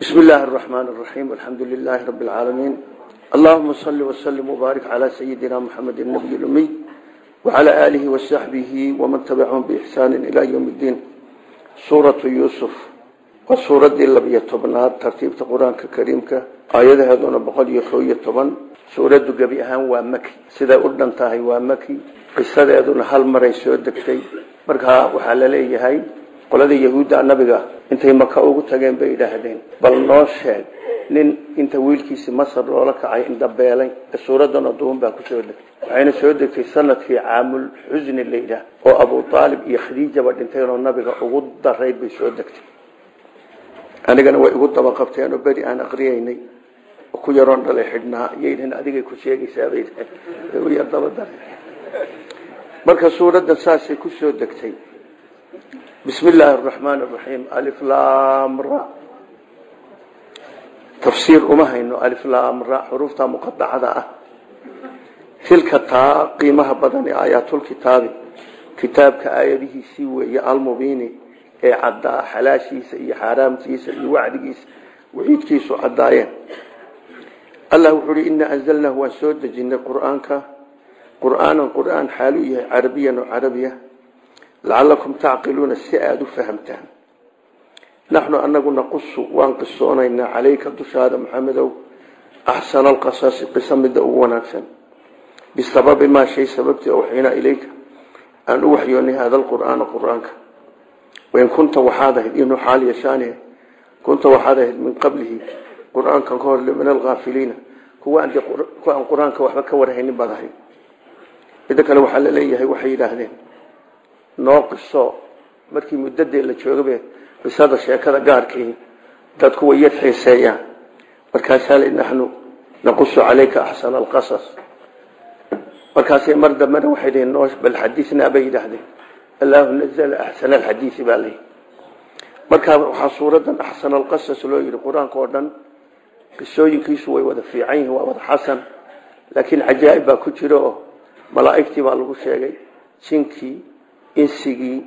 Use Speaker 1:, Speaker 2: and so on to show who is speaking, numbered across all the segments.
Speaker 1: بسم الله الرحمن الرحيم والحمد لله رب العالمين اللهم صل وسلم وبارك على سيدنا محمد النبي الأمي وعلى آله وصحبه ومن تبعهم بإحسان إلى يوم الدين سورة يوسف وسورة اللبية طبنات ترتيب القرآن الكريم آيات هذون بقل يخوية طبن سورة قبيها ومكي سيدا أردن تاهي ومكي قصة هذون هل مري سودكتي مركها وحلالي هاي qoladii yahuudda nabiga intay maka ugu tageen bay idhaahdeen bal noo sheeg nin inta wiilkiisii masar loola kacay indhabeelay suuradan aduun baa ku soo degtay waxayna soo degtay sanadkii caamul xusni la yidhaah oo abu aalib iyo khadiijaba dhinteenoo nabiga ugu darayd bay soo degtay anigana way igu daba qabteen oo beri aan aqriyaynay oo ku yaroon dhalay xidhnaa iyaydhan adigay ku sheegaysaabay yar daba daray marka suuradan saasay ku soo degtay بسم الله الرحمن الرحيم ألف لام را تفسير أمها إنه ألف لام را حروفتها مقطعة تلك تا قيمها بدن آيات الكتاب كتاب كآياته سوى المبين عدا حلاشيس إي حرامتيس إي وعدكيس وعيدكيس عدايا الله وحري إنا أنزلناه وسود جن قرآنك قرآنا قرآن حالية عربيا وعربية لعلكم تعقلون السئاد فهمتان نحن أنه نقص وانقصونينا عليك دشاد محمد أحسن القصاص قسم دعوناكسا بسبب ما شيء سببت أوحينا إليك أن أوحيني هذا القرآن قرآنك وإن كنت وحاده إنه حال يشانه كنت وحاده من قبله قرآن كان كور من الغافلين هو أن قرآنك وحبك ورهين بضحي إذا كان وحل ليه وحي لهذين noo qiso markii muddadii la joogaba qisada sheekada gaarkii dadku way yar xiiseeyaan markaasaa li naxnu naqusu calayka axsana alqasas markaasay mar dambena waxay dhihiin noo bal xadiisnaa bay yidhaahdeen allahu nazala axsana alxadiisi baa layihi markaa waxaa suuradan axsana alqasas loo yidhi qur-aanka oo dhan qisooyinkiisu way wada fiican yihiin waa wada xasan laakiin cajaa'ib baa ku jira oo malaa'igtii baa lagu sheegay jinkii insigii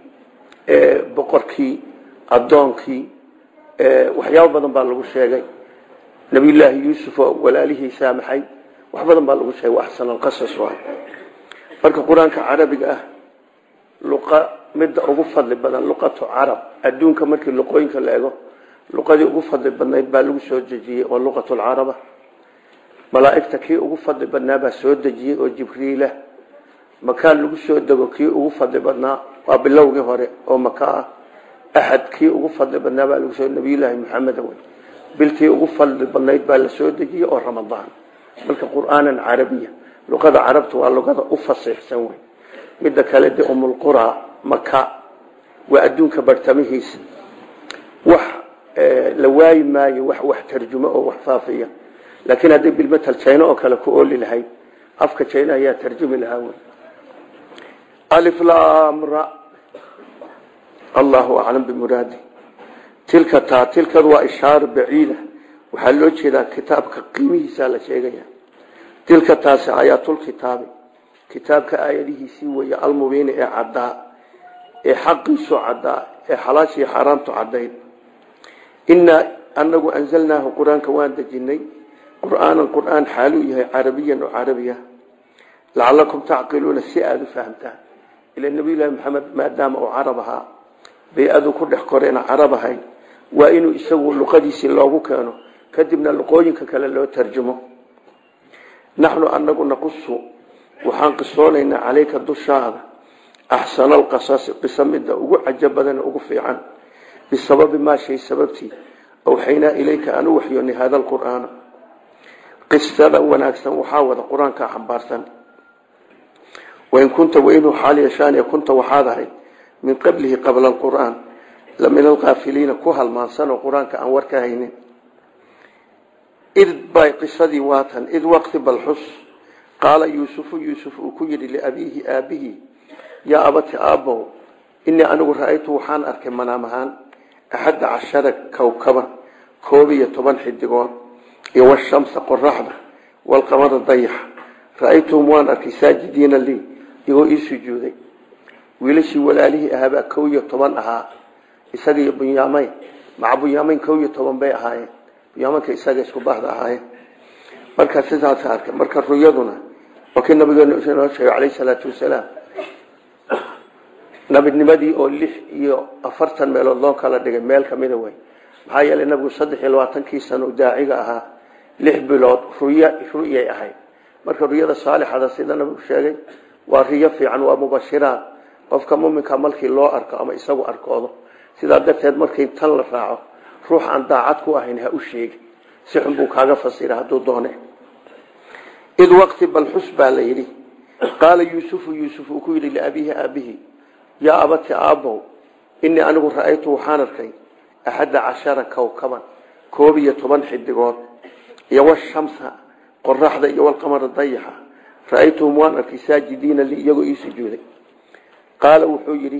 Speaker 1: boqorkii addoonkii waxyaabo badan baa lagu sheegay nabiyullaahi yuusuf oo walaalihii saamaxay wax badan baa lagu sheegay axsan alqasas waay marka qur-aanka carabiga ah luqa midda ugu fadli badan luqatu carab adduunka markii luqooyinka la ego luqadii ugu fadli badnayd baa lagu soo dejiyey oo luqatulcaraba malaa'igta kii ugu fadli badnaa baa soo dejiyey oo jibriilah makaan lagu soo dego kii ugu fadli badnaa waa bilowgii hore oo maka ah axad kii ugu fadli badnaa baa lagu soo nabiyullaahi maxamed wey bilkii ugu fadli badnayd baa la soo dejiyey oo ramadaan marka qur'aanan carabiya luqada carabta waa luqada u fasiixsan wey midda kale de umulqura maka waa adduunka bartamihiisa wax la waayi maayo wax wax tarjumo oo wax faafiya laakiin hadday bilmatal jayno oo kale ku ooli lahayd afka jayna ayaa tarjumi lahaa wey ألف لام را الله أعلم بمراده تلك تا تلك وا إشارة بعيدة وحلو جدا كتابك قيمه سالة شيئا تلك تاس آيات الكتاب كتابك آياته سوى المبين إعداء إحق سعداء إحلاشي حرام تعدين إنا أنه أنزلناه قرآن كوان دجني قرآن القرآن حالوه عربيا وعربيا لعلكم تعقلون السئاد فهمتان إلى النبي الله محمد ما دام أو عربها بيأذو كل حكورين عربها وإنه يسووا اللقديس الله كانوا كدبنا اللقوين كلا لو ترجمه نحن أنه نقص وحنقصولينا عليك الدشاهد أحسن القصاص قسم الدا وعجب بدن وقفي عن بسبب ما شيء سببتي أوحينا إليك أن وحيوني هذا القرآن قصة وناكسا وحاول القرآن كحبارسا وإن كنت وإنه حال يشان كنت وحاضر من قبله قبل القرآن لمن الغافلين كوها المانسان القرآن كأنور كهين إذ باي قصدي واتا إذ وقت بالحس قال يوسف يوسف أكير لأبيه آبه يا أبت آبه إني أنا رأيت وحان أركب منامهان أحد عشر كوكبا كوبية طبان حدقون يو الشمس قرحة والقمر الضيح رأيتهم وان أركي ساجدين لي iyagoo ii sujuuday wiilashii walaalihii ahaabaa kow iyo toban ahaa isagaiyo bunyaamayn maca bunyaamayn kow iyo toban bay ahaayeen yamanka isaga isku bahda ahaayeen marka sidaas arkay marka ruyaduna waa kii nabigeenu inoo sheegay calayhi salaatu wasalaam nabinimadii oo lix iyo afartan meelood loo kala dhigay meel kamida wey maxaa yeelay nabigu saddex iyo labaatankii sano daaciga ahaa lix bilood ruy ruyay ahayd marka ruyada saalixada sida nabigu sheegay waa riyo fiican waa mubashiraad qofka muminka markii loo arko ama isagu arkoodo sidaa darteed markii tan la raaco ruux aan daacad ku ahayn ha u sheegi si xun buu kaaga fasira hadduu doone id waqti balxus baa la yidhi qaala yuusufu yuusuf uu ku yidhi liabiihi aabihi yaa abati aabbow inii anigu ra'aytu waxaan arkay axadda cashara kowkaban koob iyo toban xidigood iyo washamsa qoraxda iyo walqamara dayaxa ra'aytuhum waan arkay saajidiina li iyagoo ii sujuuday qaala wuxuu yidhi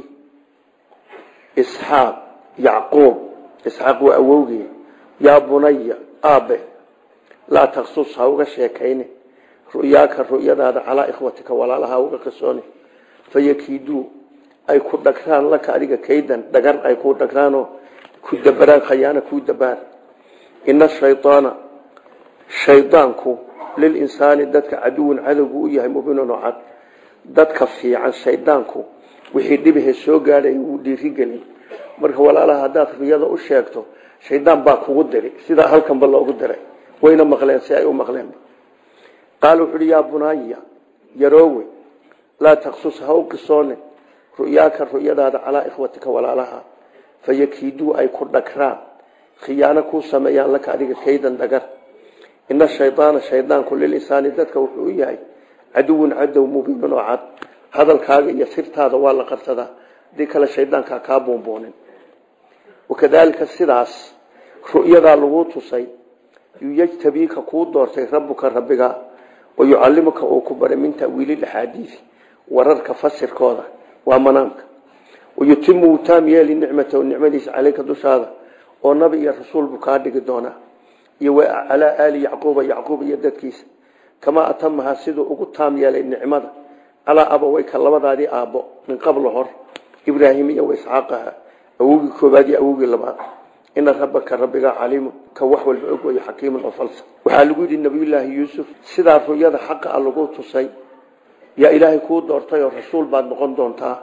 Speaker 1: isxaaq yacquub isxaaq waa awowgii yaa bunaya aabe laa taksus ha uga sheekayne ru'yaaka ru'yadaada calaa ikhwatika walaalaha uga qisooni fayakiiduu ay ku dhagraan laka adiga kaydan dhagar ay ku dhagraanoo ku dabaraan khayaana kuu dabaar ina shaydaana shaydaanku lilinsaani dadka caduwan cadowgu u yahay mubinun oo cad dadka fiican shaydaanku wixii dhibahe soo gaadhay wuu dhiirigelin marka walaalaha haddaad riyada u sheegto shaydaan baa kugu diri sidaa halkanba loogu diray wayna maqleen si ay u maqleenba qaala wuxu uhi yaa bunaaya yaroowe laa taksus ha u qisoone ru'yaaka ru'yadaada calaa ikhwatika walaalaha fayakiiduu ay ku dhagraan khiyaano kuu sameeyaan laka adiga kaydan dhagar ina shaydaana shaydaanku lilinsaani dadka wuxuu u yahay caduwun cadow mubiinun oo cad hadalkaaga iyo sirtaada waa la qarsadaa hadii kale shaydaankaa kaa buunbuunin wakadaalika sidaas ru'yadaa laguu tusay yujtabiika kuu doortay rabbuka rabbiga wayucallimuka uu ku baray min ta'wiili axaadiisi wararka fasirkooda waa manaamka wayutimu wuu taam yeeli nicmatahu nicmadiisa caleyka dushaada oo nabi iyo rasuul buu kaa dhigi doonaa iyo calaa aali yacquuba yacquub iyo dadkiisa kamaa atamaha siduu ugu taam yeelay nicmada calaa abaweyka labadaadii aabbo min qabla hor ibraahim iyo isxaaqaha awogii koobaad iyo awogii labaad ina rabbaka rabbigaa caliimu ka wax walba og wayo xakiimun oo falsa waxaa lagu yidhi nabiyullaahi yuusuf sidaa ruyada xaqa a lagu tusay yaa ilaahay kuu doortay oo rasuul baad noqon doontaa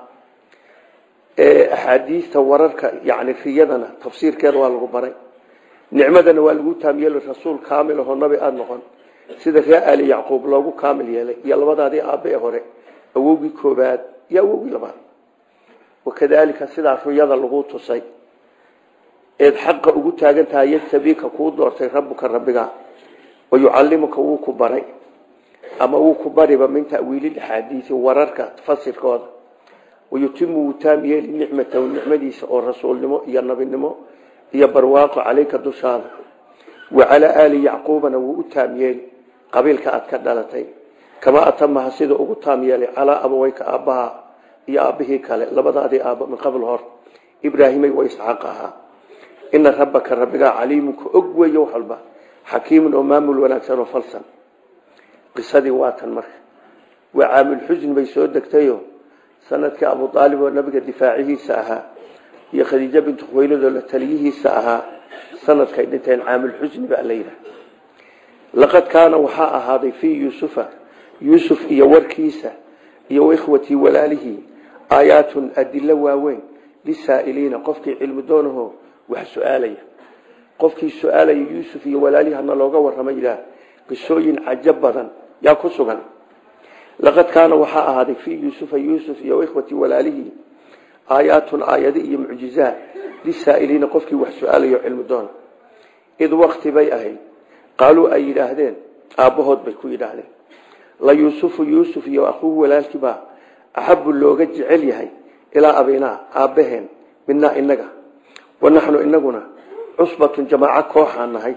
Speaker 1: axaadiista wararka yani riyadana tafsiirkeeda waa lagu baray nicmadana waa lagu taam yeeli rasuul kaamil ahoo nabi aada noqon sida ree ali yacquub loogu kaamil yeelay iyo labadaadii aabbe ee hore awowgii koobaad iyo awowgii labaad wakadaalika sidaa ruyada lagu tusay eed xaqa ugu taagan tahay yatabiika kuu doortay rabbuka rabbiga wayucallimuka wuu ku baray ama wuu ku bariba min ta'wiili axaadiisi wararka fasirkooda wayutimu wuu taam yeeli nicmatahu nicmadiisa oo rasuulnimo iyo nabinimo iyo barwaaqo caleyka dushaada wa calaa aali yacquubana wuu u taam yeeli qabiilka aad ka dhalatay kamaa atamaha sida ugu taam yeelay calaa abaweyka aabbaha iyo aabbihii kale labadaadii aabba min qabl hor ibraahimay wa isxaaq ahaa ina rabbaka rabbigaa caliimunka og weeye wax walba xakiimun oo maamul wanaagsan oo falsan qisadii waa tan marka waa caamulxusn bay soo degtayo sanadkii abu aalib oo nabiga difaacihiisa ahaa iyo khadiijo bintu khuwaylad oo la taliyihiisa ahaa sanadkay dhinteen caamulxusni baa la yidhaha laqad kaana waxaa ahaaday fii yuusufa yuusuf iyo warkiisa iyo waikhwatii walaalihii aayaatun adilo waaweyn lisaa'iliina qofkii cilmi doonaho wax su-aalaya qofkii su-aalaya yuusuf iyo walaalihii hana looga warramay ilaah qisooyin cajo badan yaa ku sugan laqad kaana waxaa ahaaday fii yuusufa yuusuf iyo ikhwatii walaalihii aayaatun aayado iyo mucjizaat lisaa'iliina qofkii wax su-aalayo cilmi doona id wakti bay ahayd qaaluu ay yidhaahdeen aabbahood bay ku yidhaahdeen la yuusufu yuusuf iyo akhuuhu walaalkiibaa axabu looga jecel yahay ilaa abinaa aabbaheen minaa inaga wanaxnu inaguna cusbatun jamaaco kooxaan nahay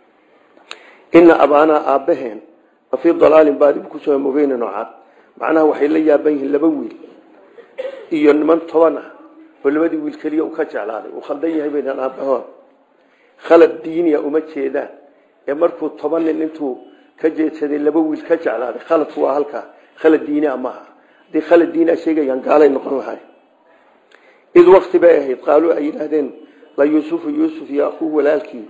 Speaker 1: ina abaanaa aabbaheen fii dalaalin baadibu kusoo mubeynin oo cad macnaha waxay la yaaban yihiin laba wiil iyo niman toban ah oo labadii wiil keliya u ka jeclaaday uu khaldan yahay baynaan aabbahood khalad diiniya uma jeedaan ee markuu toban nin intuu ka jeedsaday laba wiil ka jeclaaday khaladku waa halkaa khalad diinia maaha haddii khalad diinia sheegayaan gaalay noqon lahay id wakti bay ahayd qaaluu ay yidhaahdeen la yuusufu yuusuf iyo akuuhu walaalkii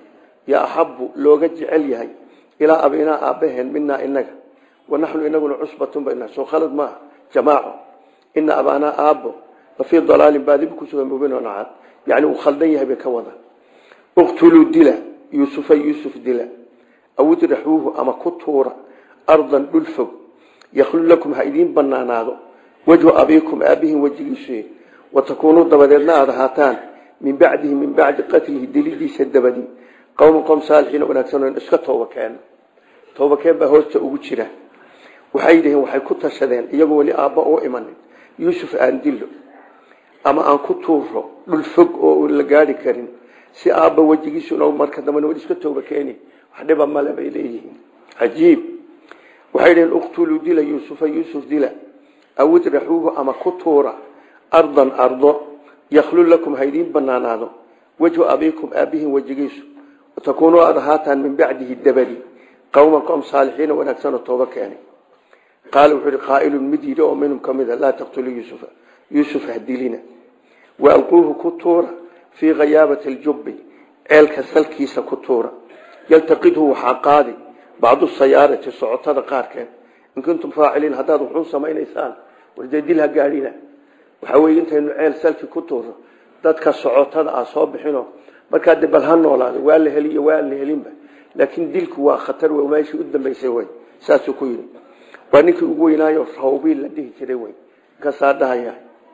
Speaker 1: yaa axabu looga jecel yahay ilaa abinaa aabbaheen minaa inaga wanaxnu inaguna cusbatun bayna soo khalad maaha jamaaco ina abaanaa aabbo lafii dalaalin baadibu kusugan mubin cad yani uu khaldan yahay bay ka wada uqtuluu dila yuusufa yuusuf dila aw idraxuuhu ama ku tuura ardan dhul fog yakhlu lakum ha idiin banaanaado wejhu abiikum aabihin wejigiisu watakuunuu dabadeedna aada ahaataan min bacdihi min bacdi qatlihi dilidiisa dabadi qowman qom saalixiin wanaagsan iska tooba keen tooba keen baa hoosta ugu jira waxay yidhaheen waxay ku tashadeen iyagoo weli aabba oo imanin yuusuf aan dillo ama aan ku tuuro dhul fog oo la gaari karin si aabba wejigiisuna marka dambena weli iska tooba keeni wax dhiba male bay leeyihiin cajiib waxay dhaheen uqtuluu dila yuusufa yuusuf dila aw idraxuuhu ama ku tuura ardan ardo yakhlu lakum ha idiin banaanaado wejhu abiikum aabihin wejigiisu watakuunuu aada ahaataan min bacdihi dabadi qowman qom saalixiina wanaagsanoo tooba keenay qaala wuxuu ihi qaa'ilun mid yidhi oo minhum ka mid a laa taqtuluu yuusufa yuusuf ha dilina wa alquuhu ku tuura fii khayaabati aljubbi ceelka salkiisa ku tuura yaltaqidhu waxaa qaadi bacdu sayaarati socotada qaarkeed in kuntum faaciliin haddaad wuxuu samaynaysaan wardee dil ha gaadhina waxaa weye intaynu ceel salki ku tuuro dadka socotada ah soo bixino markaa de bal ha noolaada waa la heli iyo waa la helinba laakiin dilku waa khatar w meeshii u dambaysay wey saasuu ku yidhi waa ninkii ugu weynaayo rawbiil la dhihi jiray wey kasaa dhahaya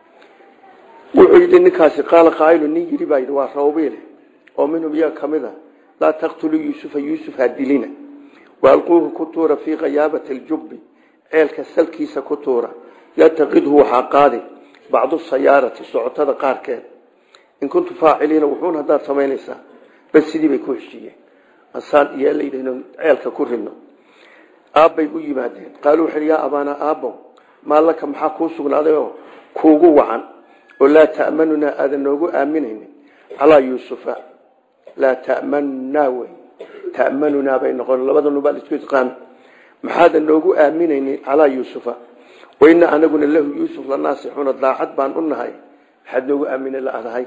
Speaker 1: wuxuu yidhi ninkaasi qaala qaailu nin yidhi baa yidhi waa rawbiil oo minhum iyaga ka mid a laa taqtuluu yuusufa yuusuf ha dilina waalquuhu ku tuura fii khayaabati aljubbi ceelka salkiisa ku tuura yaltaqidhu waxaa qaadi bacdu sayaarati socotada qaarkeed in kuntum faaciliina wuxuun haddaad samaynaysaa bas sidii bay ku heshiiyeen asaan iyo layidhahn ceelka ku ridno aabbay u yimaadeen qaaluu wuxu yaa abaana aabbow maa laka maxaa kuu sugnaaday oo kuugu wacan oo laa ta'manunaa aadan noogu aaminaynin calaa yuusufa laa ta'manunaa wey ta'manunaa bay noqon labada nubaa isku isqaami maxaadan noogu aaminaynin calaa yuusufa waina anaguna lahu yuusuf la naasixuuna daacad baan u nahay maxaad noogu aamina laadahay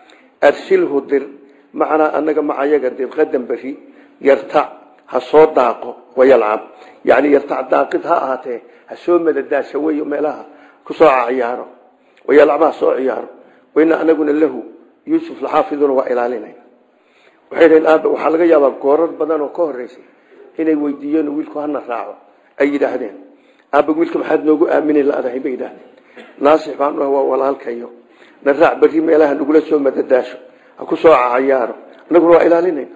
Speaker 1: arsilhu dir macanaa anaga macayaga dir qadan beri yartac ha soo daaqo wayalcab yani yartac daaqid ha ahaatee ha soo madadaasha wey meelaha kusoo ciyaaro wayalcab ha soo ciyaaro waina anaguna lahu yuusuf laxaafiduna waa ilaalinay waxay dhaheen aabe waxaa laga yaabaa goorar badan oo ka horeysay inay weydiiyeen wiilku hana raaco ay yidhaahdeen aaba wiilka maxaad noogu aamini laadahay bay yidhahdeen naasix baan u ah waa walaalkayo na raac berri meelaha nagula soo madadaasho ha ku soo cayaaro annaguna waa ilaalinayna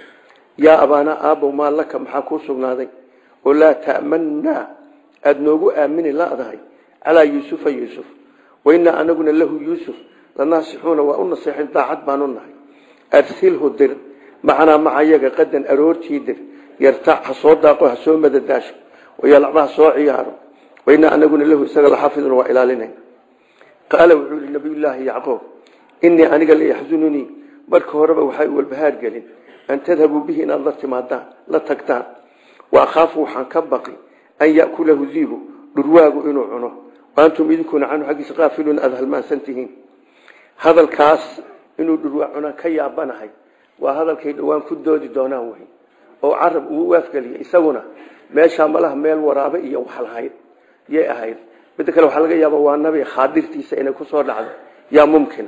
Speaker 1: yaa abaana aabbow maa laka maxaa kuu sugnaaday oo laa ta'mannaa aada noogu aamini laadahay calaa yuusufa yuusuf wainaa anaguna lahu yuusuf la naasixuuna waa u naseexin daacad baan u nahay arsilhu dir macanaa macayaga qadan aroortii dir yartac ha soo daaqo ha soo madadaasho wayalcba ha soo ciyaaro wainaa anaguna lahu isaga laxaafiduna waa ilaalinayna qaala wuxuu yihi nabiyullaahi yacquub inii aniga layaxzununii marka horeba waxay walbahaar gelin an tadhabuu bihi inaad la timaadaan la tagtaan wa akhaafu waxaan ka baqi an ya'kulahu diibu dhurwaagu inuu cuno waantum idinkuna canhu xaggiisa qaafiluun aada halmaansan tihiin hadalkaas inuu dhurwaa cunaa ka yaabanahay waa hadalkay dhowaan ku doodi doonaan wey oo carab uu waafgeliya isaguna meeshaa malaha meel waraabe iyo wax lahayd yay ahayd midda kale waxaa laga yaaba waa nabi khaadirtiisa inay kusoo dhacdo yaa mumkina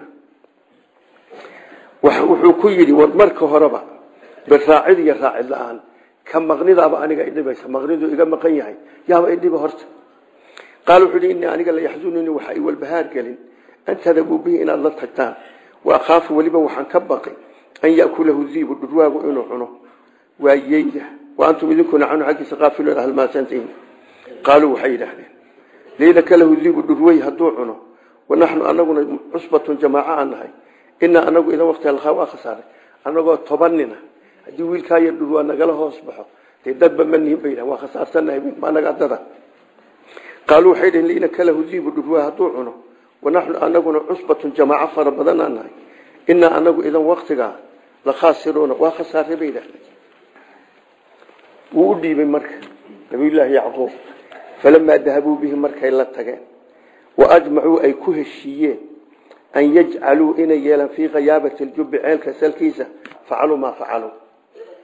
Speaker 1: wuxuu ku yidhi war marka horeba biraacid iyo raacid la-aan ka maqnidaaba aniga idhibaysa maqnidu iga maqan yahay yaaba idhiba horta qaal wuxuu yidhi inii aniga layaxzununii waxa ay walbahaar gelin an tadabuu bihi inaad la tagtaan wa akhaafu weliba waxaan ka baqi an ya'kulahu diibu dhurwaagu inuu cuno waa yeyda wa antum idinkuna canhu xaggiisa qaafiluun ahlmaasantihin qaaluu waxay yidhaahdeen liilaka lahu diibu dhurwey hadduu cuno wanaxnu anaguna cusbatun jamaaco aan nahay inaa anagu idan waqti alkaa waa khasaaray anagoo toban nina haddii wiilkaa yar dhurwaa nagala hoos baxo dee dadba ma nihin bay yidhahan waa khasaarsannahay ma naga dada qaaluu waxay dhaheen liilaka lahu diibu dhurwaa hadduu cuno wanaxnu anaguna cusbatun jamaaco fara badan aan nahay inaa anagu idan waqtigaa la khaasiruuna waa khasaaray bay yidhahdeen wuu u dhiibay marka nabiyullaahi yacquub falamaa dahabuu bihi markay la tageen wa ajmacuu ay ku heshiiyeen an yajcaluu inay yeelaan fii khayaabati ljubbi ceelka salkiisa facaluu maa facaluu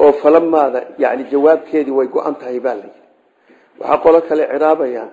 Speaker 1: oo falamaada yani jawaabkeedii way go-an tahay baa layidhi waxaa qolo kale ciraabayaan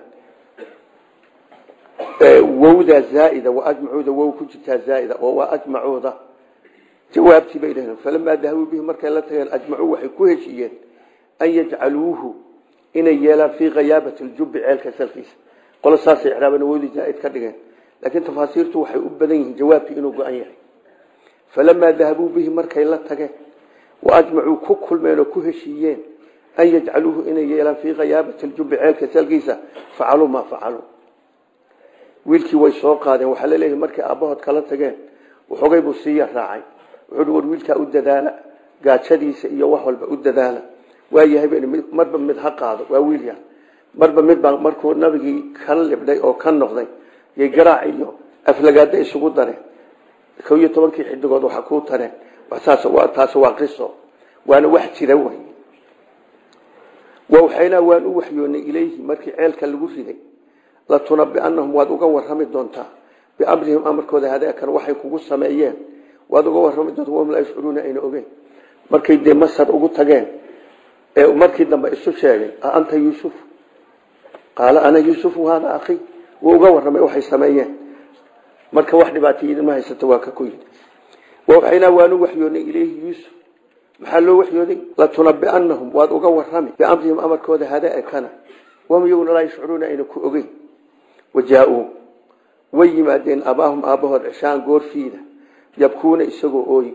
Speaker 1: wowda zaaida waajmacuuda wow ku jirtaa zaaida oo waa ajmacuuda jawaabtii bay dhaheen falamaa dahabuu bihi markay la tageen ajmacuu waxay ku heshiiyeen an yajcaluuhu inay yeelaan fii khayaabati ljubbi ceelka salkiisa qolo saasay ciraaban wowdii zaaid ka dhigeen laakiin tafaasiirtu waxay u badan yihiin jawaabkii inuu go-an yahay falamaa dahabuu bihi markay la tageen waajmacuu ku kulmeen oo ku heshiiyeen an yajcaluuhu inay yeelaan fii khayaabati ljubbi ceelka salkiisa facaluu maa facaluu wiilkii way soo qaadeen waxaa laleeyahay markay aabbahood kala tageen waxoogay buu siiya raacay wuxuu war wiilkaa u dadaala gaajadiisa iyo wax walba u dadaala waayahay marba mid ha qaado waa wiil yar marba midbaa markuu nabigii ka libdhay oo ka noqday yay garaac iyo aflagaada isugu dareen ko iyo tobankii xidigood waxa kuu tareen taas waa qiso waana wax jira wey waxaynaa waan u waxyoonay ilayhi markii ceelka lagu riday latunabianahum waad uga warami doontaa biamrihim amarkooda hadeekan waxay kugu sameeyeen waad uga warami doontaa wahum laa yashcuruuna ayna ogeyn markay dee masar ugu tageen ee markii dambe isu sheegay a anta yuusuf qaala ana yuusufu hada akhi wuu uga warramay waxay sameeyeen marka wax dhibaatay idinma haysato waa ka ku yidhi waxaynaa waanu waxyoonay ilayhi yuusuf maxaa loo waxyooday latunabianahum waad uga warami biamrihim amarkooda hadeekana wahum iyaguna laa yashcuruuna ayna ku ogeyn wajaa-uu way yimaadeen abaahum aabbahood cishaan goorfiida yabkuuna isagoo ooy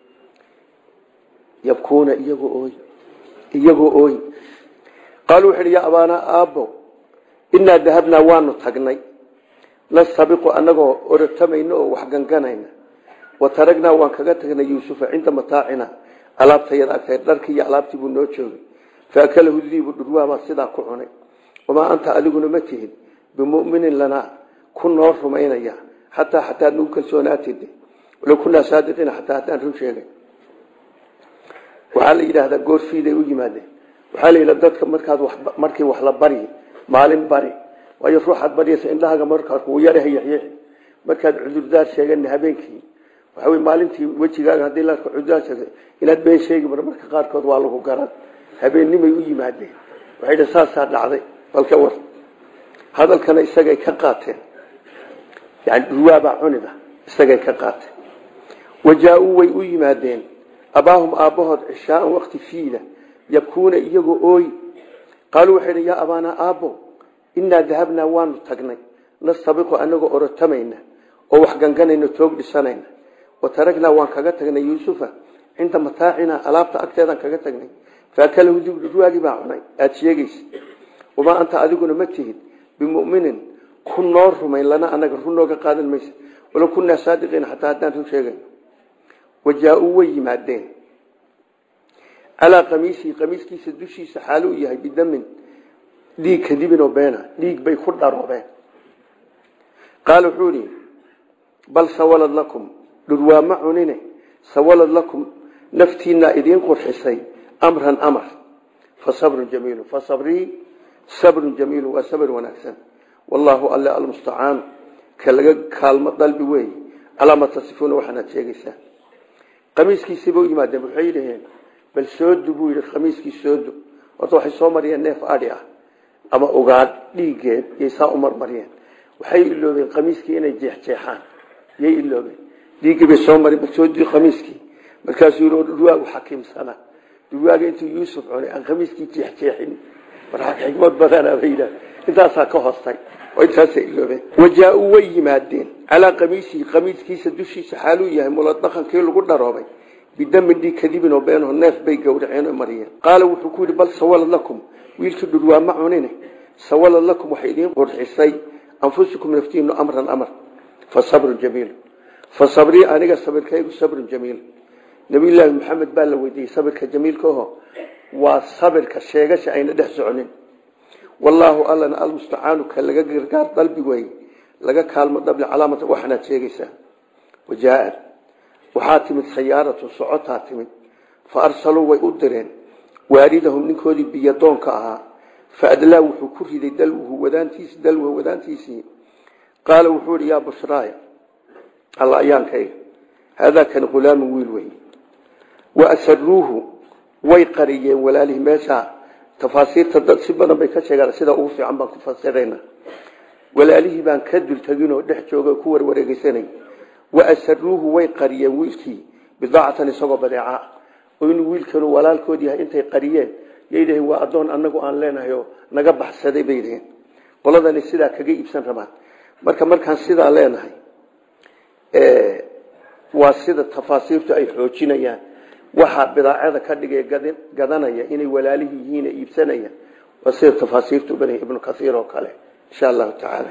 Speaker 1: yabkuuna iyagoo ooy iyagoo ooy qaaluu wuxu uhi yaa abaanaa aabbo inaa dahabnaa waanu tagnay nastabiqu annagoo orotamayna oo wax ganganayna wa taragnaa waan kaga tagnay yuusufa cinda mataacina alaabtayada agtahay dharkii iyo alaabtii buu noo joogay faakalahu diibu dhurwaabaa sidaa ku cunay wamaa anta adiguna ma tihid bimuminin lanaa ku noo rumaynaya xataa xataa nagu kalsoonaatid walow kunaa saadiqiina xataa haddaan run sheegay waxaa la yidhaahdaa goorfiiday u yimaadeen waxaa la yidhahda dadka markaad markii wax la baryi maalin bari waayo ruuxaad baryaysa indhahaaga markaad kugu yaraha yaxyaxi markaad cudurdaar sheegana habeenkii waxa wey maalintii wejigaaga haddii la cudurdaar sheegay inaad been sheegi mar marka qaarkood waa lagu garan habeennimay u yimaadeen waxay dha saasaa dhacday balka war hadalkana isagay ka qaateen yani dhurwaabaa cunida isagay ka qaateen wajaa-uu way u yimaadeen abaahum aabbahood cishaaan wakti fiida yabkuuna iyagoo ooy qaaluu waxay dhi yaa abaanaa aabbo inaa dahabnaa waanu tagnay nastabiqu anagoo orotamayna oo wax ganganayna toog dhisanayna wa taragnaa waan kaga tagnay yuusufa cinda mataacinaa alaabta agteedaan kaga tagnay faakalahu dib dhurwaagii baa cunay aada sheegaysa wamaa anta adiguna ma tihid bimuminin ku noo rumayn lana anaga run nooga qaadan maysa walow kunaa saadiqiina xataa haddaan run sheegay wajaa-uu way yimaadeen calaa qamiisihi qamiiskiisa dushiisa xaalu u yahay bidamin dhiig kadibin oo beena dhiig bay ku dharoobeen qaala wuxuu ihi bal sawalad lakum dhurwaa ma cunine sawalad lakum naftiinaa idiin qurxisay amran amar fa sabrun jamiilu fa sabrii sabrun jamiilu waa sabr wanaagsan wallaahu alle almustacaan ka laga kaalmo dalbi weey calaa ma tasifuuna waxaanaad sheegaysaa qamiiskiisiiba u yimaadeen waxay dhaheen bal soodu buu yidhi khamiiskii soodu horta waxay soo mariyeen neef adhi ah ama ugaadh dhiiggeed yay saa u marmariyeen waxay iloobeen qamiiskii inay jeexjeexaan yay iloobeen dhiiggii bay soo mari bal soodii khamiiskii markaasuu yidhi dhurwaagu xakiimsana dhurwaaga intuu yuusuf cunay aan khamiiskii jeexjeexin markaa xikmad badanaa bay yidhaah intaasaa ka hoostay oo intaasay iloobeen wajaa-uu way yimaadeen calaa qamiisihi qamiiskiisa dushiisa xaaluu yahay muladaqankii lagu dharoobay bidamin dhiig kadibin oo beenaho neef bay gowraceen oo mariyeen qaala wuxuu ku yidhi bal sawalad lakum wiilkii dhurwaa ma cunine sawalad lakum waxay idiin qurxisay anfusikum naftiinu amran amar fa sabrun jamiil fa sabrii aniga sabirkaygu sabrun jamiil nabiyullaahi maxamed baa la weydiiyey sabirka jamiilka aho waa sabirka sheegasha ayna dhex soconin wallaahu allana almustacaanu ka laga gargaar dalbi weeye laga kaalmo dhabli calaamata waxaanaad sheegaysaa wajaa waxaa timid sayaaratu socotaa timid fa arsaluu way u direen waaridahum ninkoodii biyadoonka ahaa fa adlaa wuxuu ku riday dalwhu wadaantiisi dalwha wadaantiisii qaala wuxuu ihi yaa bushraaya alla ayaankayga haadaa kan hulaamun wiil wey wa asaruuhu way qariyeen walaalihii meesha tafaasiirta dad si badan bay ka sheegaan sida ugu fiican baan ku fasirayna walaalihii baan ka dulteginoo dhex jooga ku warwareegeysanay wa asaruuhu way qariyeen wiilkii bidaacatan isagoo badeeca oo inuu wiilkanu walaalkood yahay intay qariyeen yay waa adoon anagu aan leenahay oo naga baxsaday bay dhaheen qoladani sidaa kaga iibsan rabaan marka markaan sidaa leenahay waa sida tafaasiirtu ay xoojinayaan waxaa bidaacada ka dhigay gadanaya inay walaalihii yihiin iibsanaya waa sida tafaasiirtu u banaya ibnu kaiir oo kale insha allahu tacaala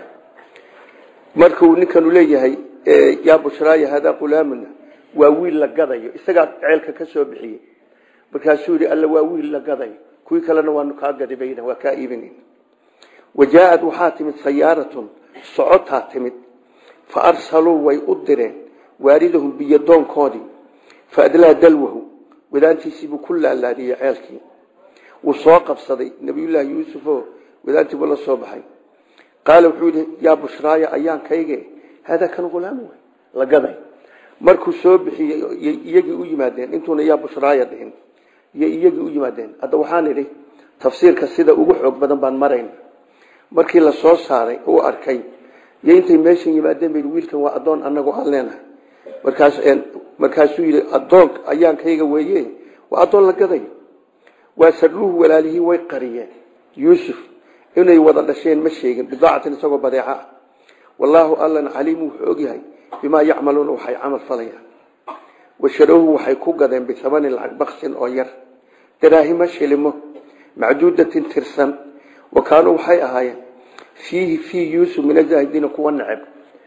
Speaker 1: markuu ninkanu leeyahay yaa bushraaya hadaa qulaamuna waa wiil la gadayo isagaa ceelka ka soo bixiyey markaasuu yidhi alla waa wiil la gadayo kuwii kalena waanu kaa gadibayna waa kaa iibinayn wajaaad waxaa timid sayaaratun socotaa timid fa arsaluu way u direen waaridahum biyodoonkoodii fa adlaa dalwahu wadaantiisiibuu ku laalaadiyey ceelkii wuu soo qabsaday nabiyullaahi yuusufoo wadaantiibuu la soo baxay qaala wuxuu yidhi yaa bushraaya ayaan kayge haadaa kan ghulaam wey la gaday markuu soo bixiyey iyagii u yimaadeen intuuna yaa bushraaya dhihin iyo iyagii u yimaadeen hadda waxaan idhi tafsiirka sida ugu xoog badan baan marayn markii la soo saaray uu arkay iyo intay meeshan yimaadeen bay wiilkan waa adoon anagu aan leenahay markaas markaasuu yidhi adoon ayaankayga weeye waa adoon la gadayo waa saruuhu walaalihii way qariyeen yuusuf inay wada dhasheen ma sheegin bidaacatin isagoo badeeca ah wallaahu allan caliimu wuxuu ogyahay bimaa yacmaluuna waxay camal falayaan washarawhu waxay ku gadeen bihamani lacag baksin oo yar daraahimo shilimo macduudatin tirsan wa kaanuu waxay ahaayeen fiihi fii yuusuf min azaahidiina kuwa neceb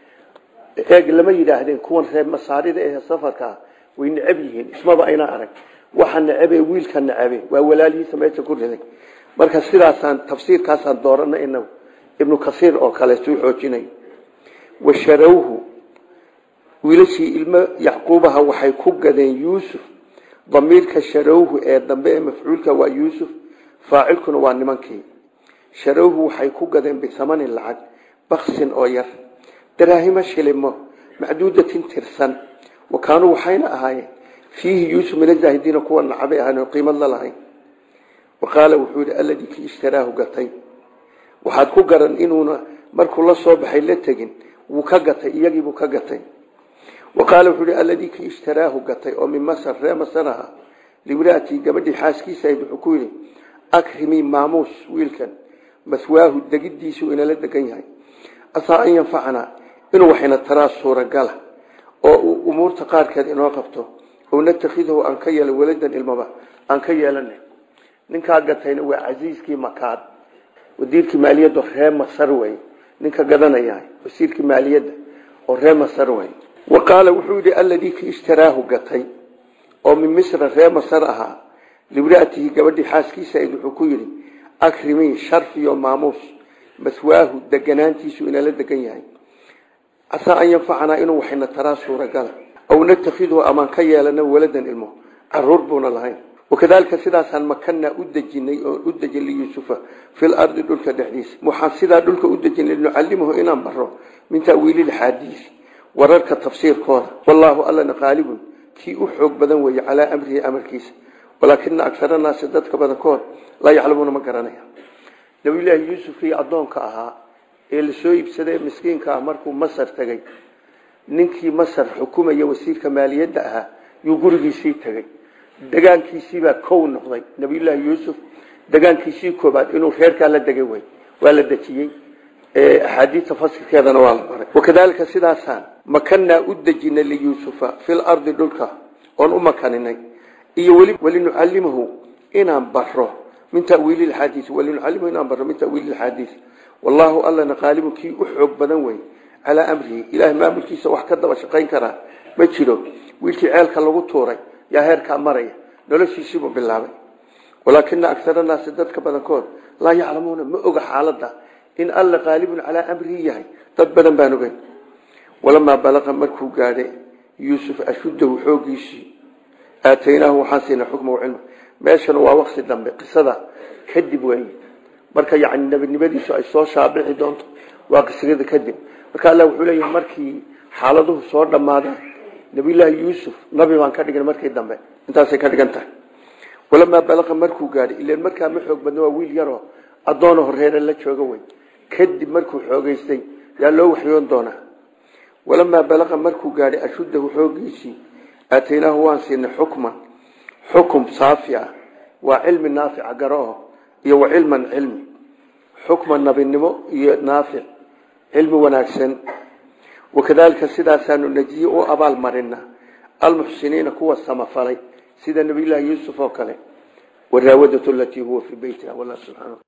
Speaker 1: eeg lama yidhaahdeen kuwan reer masaarida ee safarkaa way neceb yihiin ismaba ayna arag waxa necebe wiilka necebe waa walaalihiisa meesha ku riday marka sidaasaan tafsiirkaasaan doorana inagu ibnu kasiir oo kale suu xoojinay washarawhu wiilashii ilmo yacquubaha waxay ku gadeen yuusuf damiirka sharawhu ee dambe ee mafcuulka waa yuusuf faacilkuna waa nimankii sharawhu waxay ku gadeen bisamanin lacag baksin oo yar daraahimo shilimo macduudatin tirsan wa kaanuu waxayna ahaayeen fiihi yuusuf min azaahidiina kuwa nacabay ahaan oo qiimad la lahayn wa qaala wuxuu yidhi alladii kii ishtaraahu gatay waxaad ku garan inuuna markuu la soo baxay la tegin wuu ka gatay iyagiibuu ka gatay wa qaala wuxuu yidhi alladii kii ishtaraahu gatay oo min masar ree masar aha liwraatii gabadhii xaaskiisa ahayd wuxuu ku yidhi akrimii maamuus wiilkan maswaahu degidiisu inala degan yahay asaa an yanfacanaa inuu waxayna taraa suuragala oo uu umuurta qaarkeed inoo qabto oo natakhidahu aan ka yeela waladan ilmaba aan ka yeelana ninkaa gatayna waa casiiskii makaad wasiirkii maaliyadda ree masar wey ninka gadanaya wasiirkii maaliyadda oo ree masar wey wa qaala wuxuu yidhi alladii ki ishtaraahu gatay oo min misra ree masar ahaa libraatihi gabadhii xaaskiisa ayd wuxuu ku yidhi akrimii sharfiyo maamuus maswaahu deganaantiisu inala degan yahay casaa an yanfacanaa inuu waxayna taraa suuragala aw natakhiduhu amaan ka yeelana waladan ilmo caruur buuna lahayn wakadalika sidaasaan makanaa u dejinay oo u dejin liyuusufa fil ardi dhulka dhexdiisa waxaan sidaa dhulka u dejinay nucallimahu inaan baro min ta'wiilil xaadiis wararka tafsiirkooda wallaahu allana qaalibun kii u xoog badan weeye calaa amrihi amarkiisa walaakina agsara naasi dadka badankood laa yaclamuuna ma garanaya nabiyullaahi yuusufkii addoonka ahaa ee lasoo iibsaday miskiinka ah markuu masar tegey ninkii masar xukumaya wasiirka maaliyadda ahaa yuu gurigiisii tegey degaankiisiibaa kow noqday nabiyullaahi yuusuf degaankiisii koobaad inuu reerkaa la degay wey waa la dejiyey axaadiista fasirkeedana waa la baray wakadalika sidaasaan makanaa u dejinay liyuusufa fil ardi dhulka oon u makaninay iyo weli walinucallimahu inaan baro min tawiili xadiis walinucallimahu inaan baro min tawiili xadiis wallaahu allana qaalibun kii u xoog badan wey calaa amrihi ilaah maamulkiisa wax ka daba shaqayn karaa ma jiro wiilkii ceelka lagu tuuray yaa heerkaa maraya noloshiisiibuu bilaabay walaakina agsara naasi dadka badankood laa yaclamuuna ma oga xaalada in alla qaalibun calaa amrihi yahay dad badan baan ogeyn walamaa balaqa markuu gaadhay yuusuf ashuddahu xoogiisii aataynaahu waxaan siinay xukma cilma meeshana waa waqti dambe qisada kadib wey marka yani nebinimadiisu ay soo shaabixi doonto waa qisada kadib marka alla wuxuu leeyahay markii xaaladuhu soo dhammaadaan nabiyullaahi yuusuf nabi baan ka dhigan markii dambe intaasay ka dhigan tahay walamaa balaqa markuu gaadhay ilan markaa ma xoog badna waa wiil yaroo addoona horeera la jooga wey kadib markuu xoogeystay yaa loo waxyoon doonaa walamaa balaqa markuu gaadhay ashuddahu xoogiisii aataynaahu waan siinay xukman xukum saafi ah waa cilmi naafica garoo iyo wa cilman cilmi xukman nabinimo iyo naafic cilmi wanaagsan wakadaalika sidaasaanu najiye u abaal marina almuxsiniina kuwa samafalay sida nabiyullaahi yuusuf oo kale waraawadatu alatii huwa fii beytiha wallah subxaana